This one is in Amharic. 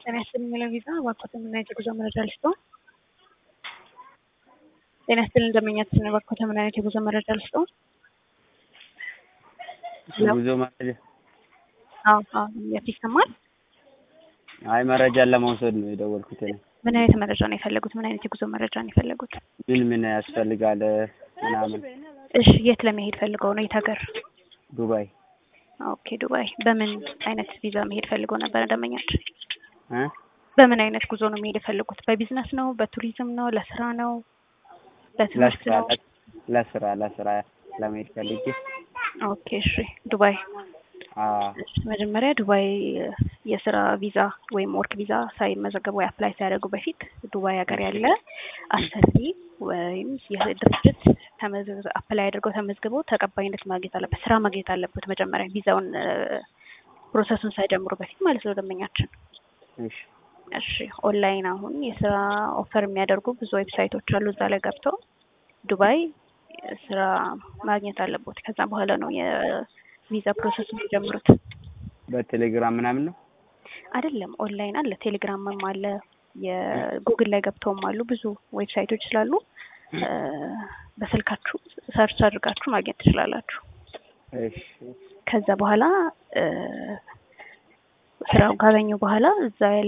ጤና ይስጥልኝ የሚለው ቪዛ እባክዎትን ምን አይነት የጉዞ መረጃ ልስጥዎ? ጤና ይስጥልኝ እንደምኛችን እባክዎትን ምን አይነት የጉዞ መረጃ ልስጥዎ? ጉዞ መረጃ አዎ አዎ የት ይሰማል? አይ መረጃን ለመውሰድ ነው የደወልኩት እኔ። ምን አይነት መረጃ ነው የፈለጉት? ምን አይነት የጉዞ መረጃ ነው የፈለጉት? ምን ምን ያስፈልጋል ምናምን። እሺ የት ለመሄድ ፈልገው ነው? የት ሀገር? ዱባይ ኦኬ ዱባይ። በምን አይነት ቪዛ መሄድ ፈልገው ነበር ደንበኛችን? እ በምን አይነት ጉዞ ነው መሄድ የፈለጉት? በቢዝነስ ነው? በቱሪዝም ነው? ለስራ ነው? በትምህርት ለስራ ነው? ለስራ ለስራ ለመሄድ ፈልጌ ኦኬ እሺ ዱባይ አዎ መጀመሪያ ዱባይ የስራ ቪዛ ወይም ወርክ ቪዛ ሳይመዘገቡ ወይ አፕላይ ሳያደርጉ በፊት ዱባይ ሀገር ያለ አሰሪ ወይም የድርጅት አፕላይ አድርገው ተመዝግበው ተቀባይነት ማግኘት አለበት፣ ስራ ማግኘት አለበት። መጀመሪያ ቪዛውን ፕሮሰሱን ሳይጀምሩ በፊት ማለት ነው ደንበኛችን። እሺ እሺ ኦንላይን አሁን የስራ ኦፈር የሚያደርጉ ብዙ ዌብሳይቶች አሉ። እዛ ላይ ገብተው ዱባይ ስራ ማግኘት አለቦት። ከዛ በኋላ ነው የቪዛ ፕሮሰስ የሚጀምሩት። በቴሌግራም ምናምን ነው አይደለም ኦንላይን አለ፣ ቴሌግራምም አለ፣ የጉግል ላይ ገብተውም አሉ። ብዙ ዌብሳይቶች ስላሉ በስልካችሁ ሰርች አድርጋችሁ ማግኘት ትችላላችሁ። እሺ ከዛ በኋላ ስራውን ካገኙ በኋላ እዛ